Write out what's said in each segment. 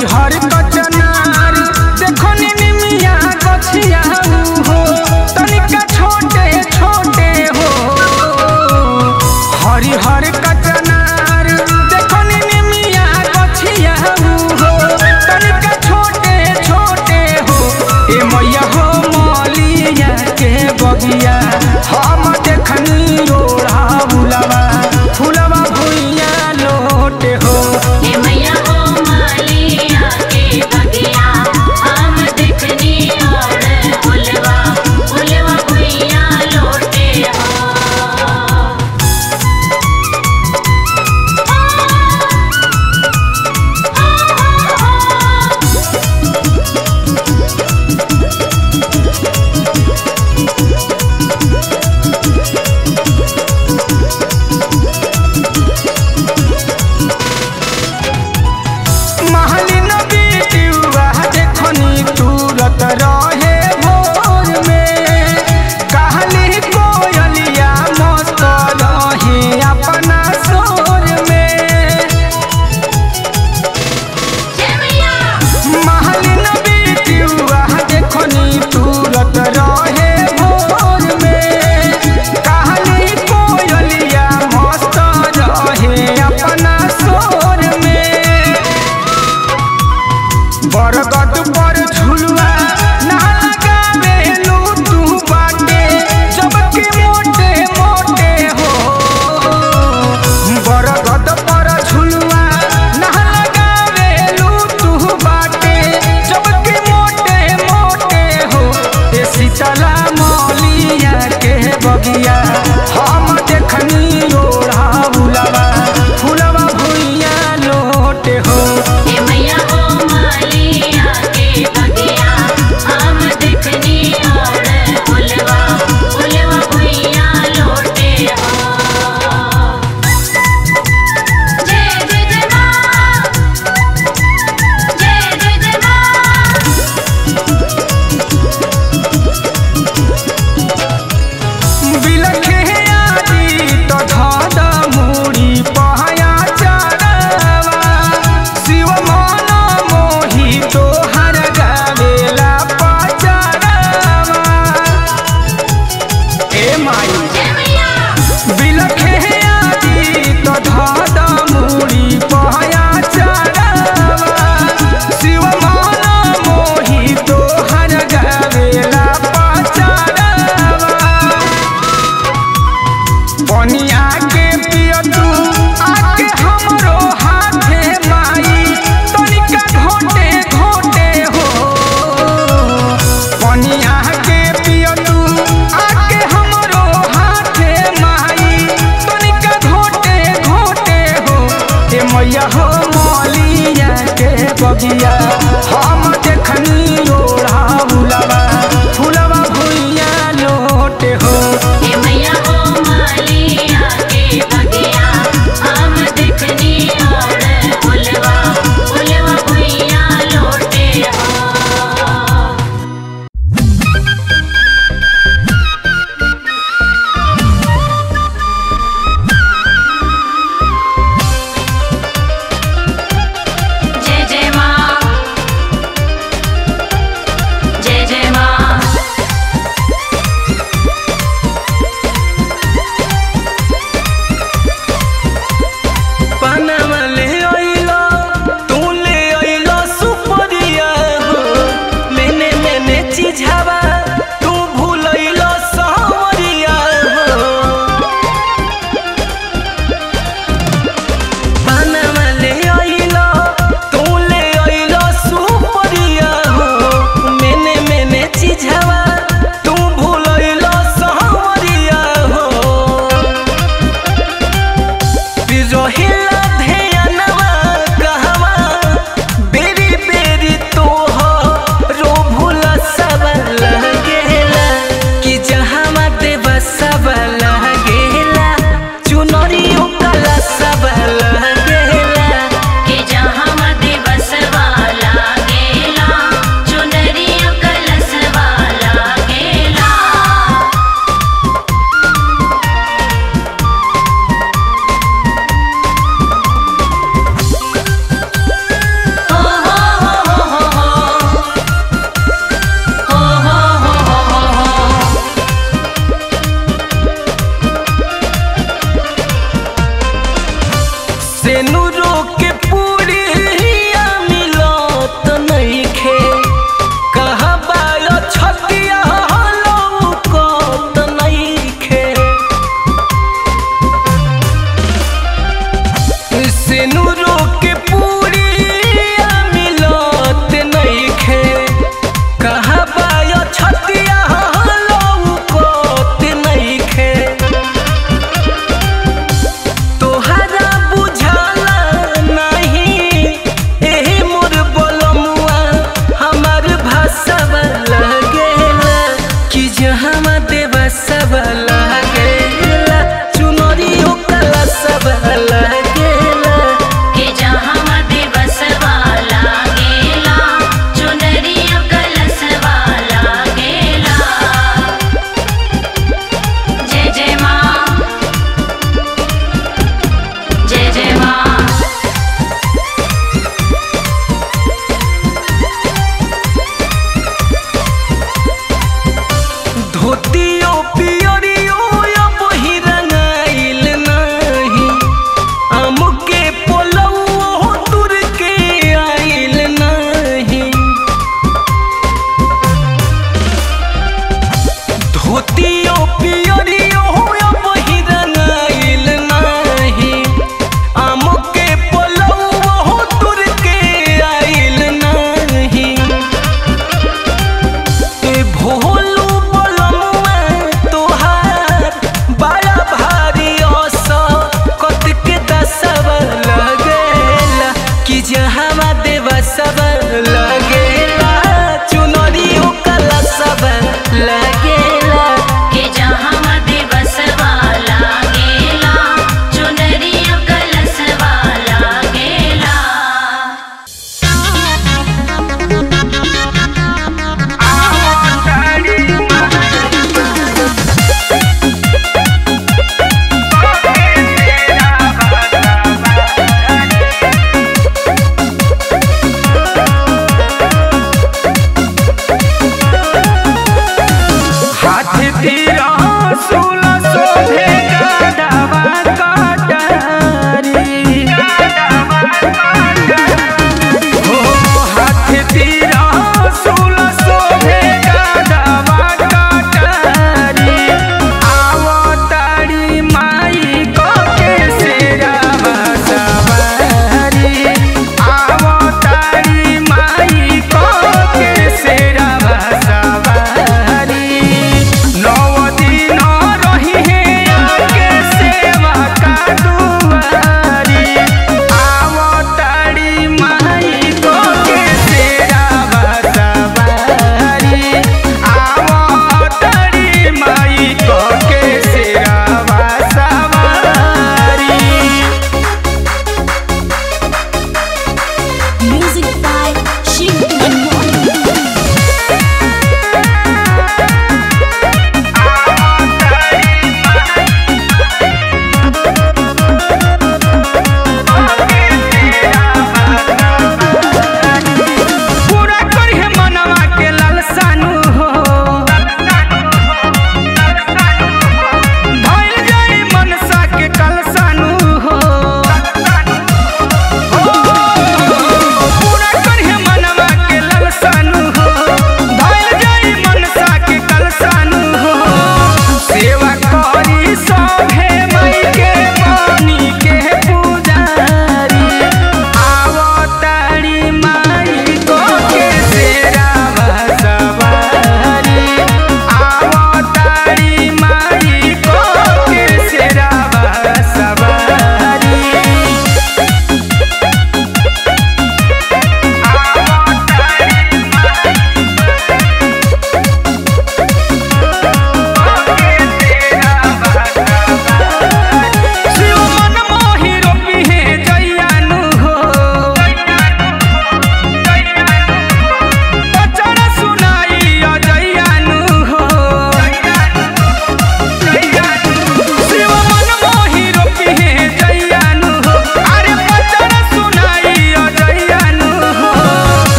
हरिहर कचनार देखो निमिया गछिया हो तनिका छोटे छोटे हो हरिहर कचनार देखो निमिया गछिया हो तनिका छोटे छोटे हो ए मैया हो मलिया के बगिया हम देखनी ओढ़ा बुलवा फुलवा भुइया लोटे हो हे मैया हो मालिया के बगिया हम देखनी और फुलवा फुलवा भुइया लौटे हो महलिन बिटियुआ देखनी तुरत रहे भोर में कहली कोयलिया मस्त रहे अपना सोर में जय मैया महलिन बिटियुआ देखनी तुरत रहे भोर में कहली कोयलिया मस्त रहे अपना सोर में बरगद पर झुलवा ना लगावे लू तू बाटे जबकि मोटे मोटे हो बरगद पर झुलवा ना लगावे लू तू बाटे जबकि मोटे मोटे हो ए शीतला मौलिया के बगिया हम देखनी ओढ़ा बुलवा फुलवा भुइया लोटे हो हे मैया हो मालिया के बगिया हम देखनी और फुलवा फुलवा भुइया लौटे हो जय जय जय माँ जय जय जय माँ बिलखे आदि तो धद मुड़ी पहया चढ़वा शिव मन मोहि तोहर गावेला पचड़वा ए माई जय मैया बिलखे आदि तो धद मुड़ी पहया चढ़वा शिव मन मोहि तोहर गावेला पचड़वा बनिया के पिय तू आके हमरो हाथे माई तनिका घोटे घोटे हो बनिया के पिय तू आके हमरो हाथे माई तनिका घोटे घोटे हो ए मैया हो मौलिया के बगिया हम देखनी ओढ़ा बुलवा फुलवा भुइया लोटे हो हे मैया हो मालिया के बगिया हम देखनी और फुलवा फुलवा भुइया लौटे हो जय जय माँ सेनुरो के पूरिया मिलत नइखे कहबा यो छतिया लौकत नइखे सेनुरो के पूरिया मिलत नइखे कहबा यो छतिया लौकत नइखे तोहरा बुझाला नहीं एही मोर बोलमुआ हमार भाषा लगेला कि जहाँ देवा सब लगेला चुनरी कला सब लगेला के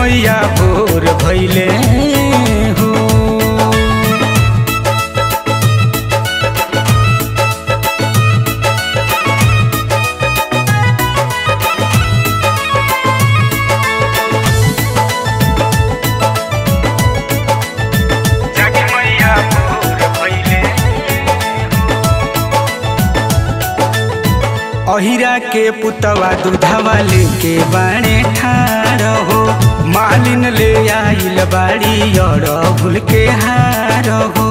मैया भोर भैले हो जागे मैया भोर भैले अहिरा के पुतवा दूधवा लेके बाणे ठाड़ हो मालिन ले आइल बाड़ी और भूल के हार हो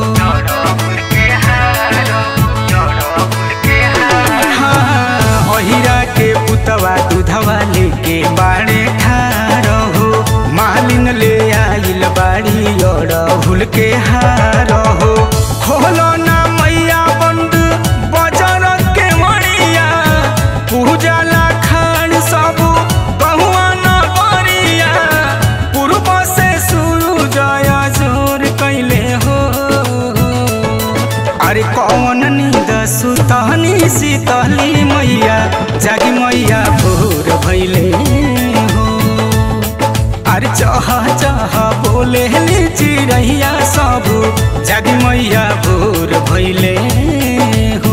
हाँ, अहिरा के पुतवा दूधवा लेके बाणे ठाड़ हो मालिन ले आइल बाड़ी और भूल के हार हो खोलो ना मैया बंद बजर के मणिया पूजा ला खान सब बहुआ न बरिया पूर्व से शुरू जया जोर कैले हो अरे कौन नींद सुतनी शीतली मैया जागी मैया भोर भैले हो अरे चह चह बोले चिड़ैया सब जागी मैया भोर भैले हो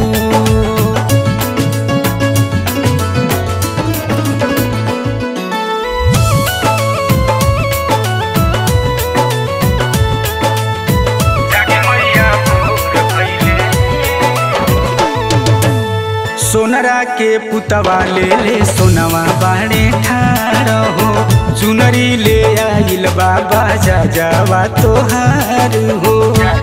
जागे मैया भोर भैले सोनरा के पुतवा ले ले सोनवा बाड़े ठाड़ हो चुनरी ले आइल बाबा जा जावा तोहार हो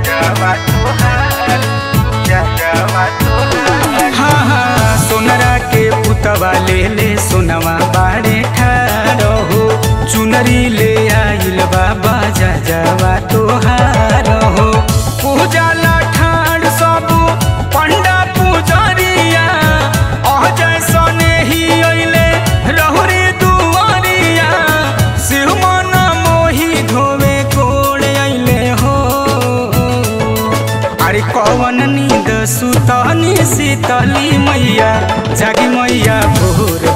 हाँ हाँ सोनरा के पुतवा ले ले सोनवा बाड़े ठाड़ हो चुनरी ले आइल बाबा जा जावा तोहार हो पूजा ला ठाड़ सब पंडा पुजरिया अह जैसने ही अइले रहुरी दुआरिया शिव मन मोही धोवे कोड़ अइले हो अरे कौन नींद सुतनी शीतली मैया जागी मैया भोर